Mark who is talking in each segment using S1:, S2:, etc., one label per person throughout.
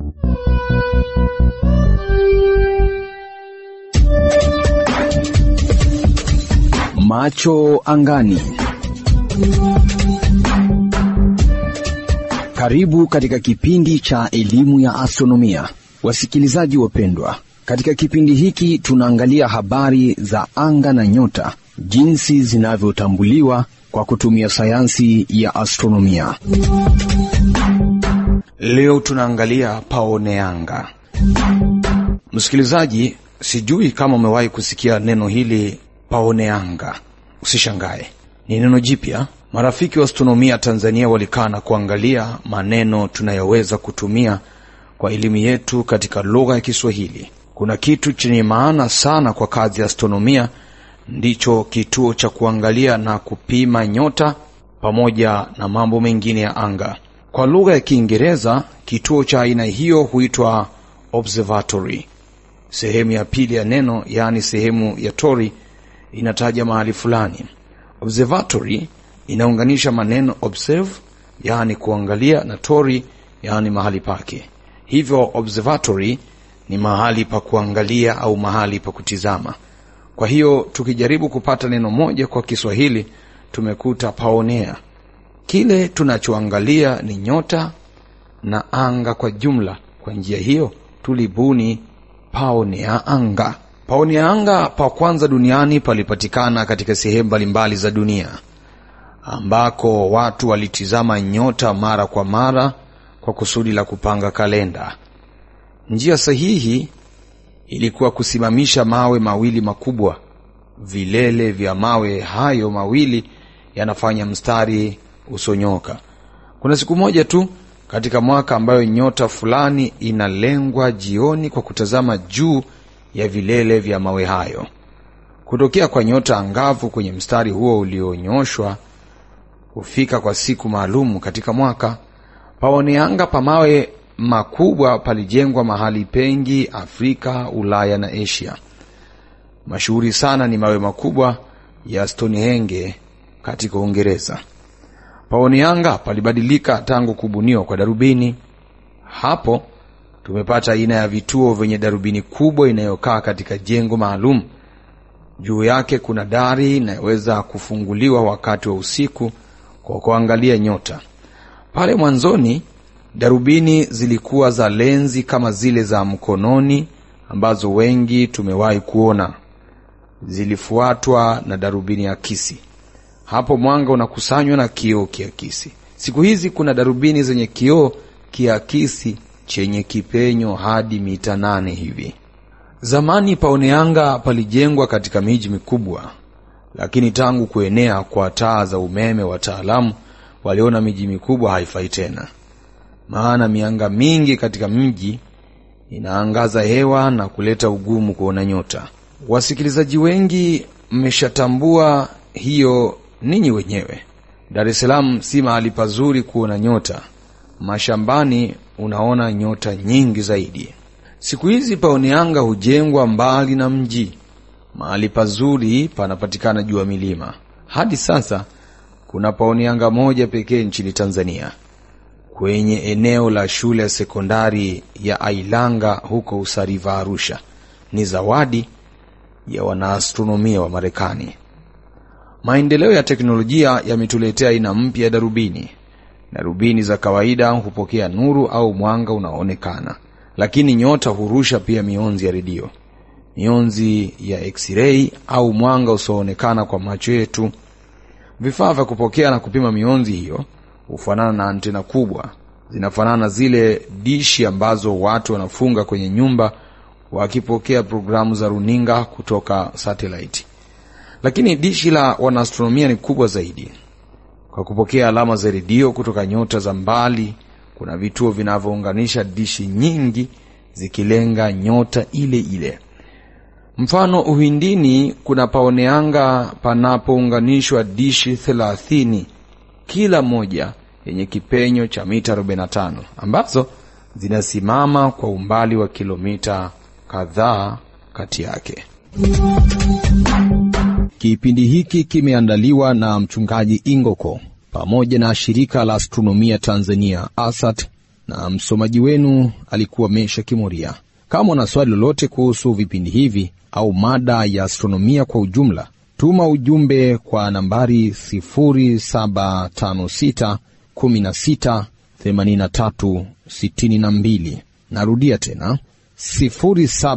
S1: Macho angani. Karibu katika kipindi cha elimu ya astronomia, wasikilizaji wapendwa. Katika kipindi hiki tunaangalia habari za anga na nyota, jinsi zinavyotambuliwa kwa kutumia sayansi ya astronomia.
S2: Leo tunaangalia paoneanga. Msikilizaji, sijui kama umewahi kusikia neno hili paoneanga. Usishangae, ni neno jipya. Marafiki wa astronomia Tanzania walikaa na kuangalia maneno tunayoweza kutumia kwa elimu yetu katika lugha ya Kiswahili. Kuna kitu chenye maana sana kwa kazi ya astronomia, ndicho kituo cha kuangalia na kupima nyota pamoja na mambo mengine ya anga. Kwa lugha ya Kiingereza, kituo cha aina hiyo huitwa observatory. Sehemu ya pili ya neno, yaani sehemu ya tori, inataja mahali fulani. Observatory inaunganisha maneno observe, yaani kuangalia, na tori, yaani mahali pake. Hivyo observatory ni mahali pa kuangalia au mahali pa kutizama. Kwa hiyo tukijaribu kupata neno moja kwa Kiswahili tumekuta paonea. Kile tunachoangalia ni nyota na anga kwa jumla. Kwa njia hiyo tulibuni paonea anga. Paonea anga pa kwanza duniani palipatikana katika sehemu mbalimbali za dunia ambako watu walitizama nyota mara kwa mara kwa kusudi la kupanga kalenda. Njia sahihi ilikuwa kusimamisha mawe mawili makubwa. Vilele vya mawe hayo mawili yanafanya mstari usonyoka. Kuna siku moja tu katika mwaka ambayo nyota fulani inalengwa jioni kwa kutazama juu ya vilele vya mawe hayo. Kutokea kwa nyota angavu kwenye mstari huo ulionyoshwa hufika kwa siku maalumu katika mwaka. Paoneanga pa mawe makubwa palijengwa mahali pengi Afrika, Ulaya na Asia. Mashuhuri sana ni mawe makubwa ya Stonehenge katika Uingereza. Paoneanga palibadilika tangu kubuniwa kwa darubini. Hapo tumepata aina ya vituo vyenye darubini kubwa inayokaa katika jengo maalum. Juu yake kuna dari inayoweza kufunguliwa wakati wa usiku kwa kuangalia nyota. Pale mwanzoni darubini zilikuwa za lenzi kama zile za mkononi ambazo wengi tumewahi kuona. Zilifuatwa na darubini akisi. Hapo mwanga unakusanywa na kioo kiakisi. Siku hizi kuna darubini zenye kioo kiakisi chenye kipenyo hadi mita nane hivi. Zamani paoneanga palijengwa katika miji mikubwa, lakini tangu kuenea kwa taa za umeme, wataalamu waliona miji mikubwa haifai tena, maana mianga mingi katika mji inaangaza hewa na kuleta ugumu kuona nyota. Wasikilizaji wengi mmeshatambua hiyo ninyi wenyewe. Dar es Salaam si mahali pazuri kuona nyota. Mashambani unaona nyota nyingi zaidi. Siku hizi paoneanga hujengwa mbali na mji, mahali pazuri panapatikana juu ya milima. Hadi sasa kuna paoneanga moja pekee nchini Tanzania, kwenye eneo la shule ya sekondari ya Ailanga huko Usariva, Arusha. Ni zawadi ya wanaastronomia wa Marekani. Maendeleo ya teknolojia yametuletea aina mpya ya darubini. Darubini za kawaida hupokea nuru au mwanga unaoonekana, lakini nyota hurusha pia mionzi ya redio, mionzi ya x-ray au mwanga usioonekana kwa macho yetu. Vifaa vya kupokea na kupima mionzi hiyo hufanana na antena kubwa, zinafanana na zile dishi ambazo watu wanafunga kwenye nyumba wakipokea programu za runinga kutoka satellite. Lakini dishi la wanaastronomia ni kubwa zaidi. Kwa kupokea alama za redio kutoka nyota za mbali, kuna vituo vinavyounganisha dishi nyingi zikilenga nyota ile ile. Mfano, Uhindini kuna paoneanga panapounganishwa dishi thelathini, kila moja yenye kipenyo cha mita 45 ambazo zinasimama kwa umbali wa kilomita kadhaa kati yake.
S1: Kipindi hiki kimeandaliwa na mchungaji Ingoko pamoja na shirika la astronomia Tanzania ASAT na msomaji wenu alikuwa Mesha Kimuria. Kama una swali lolote kuhusu vipindi hivi au mada ya astronomia kwa ujumla, tuma ujumbe kwa nambari 0756 16 83 62. Narudia tena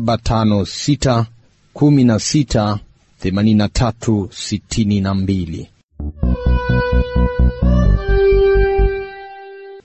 S1: 0756 16 83 62.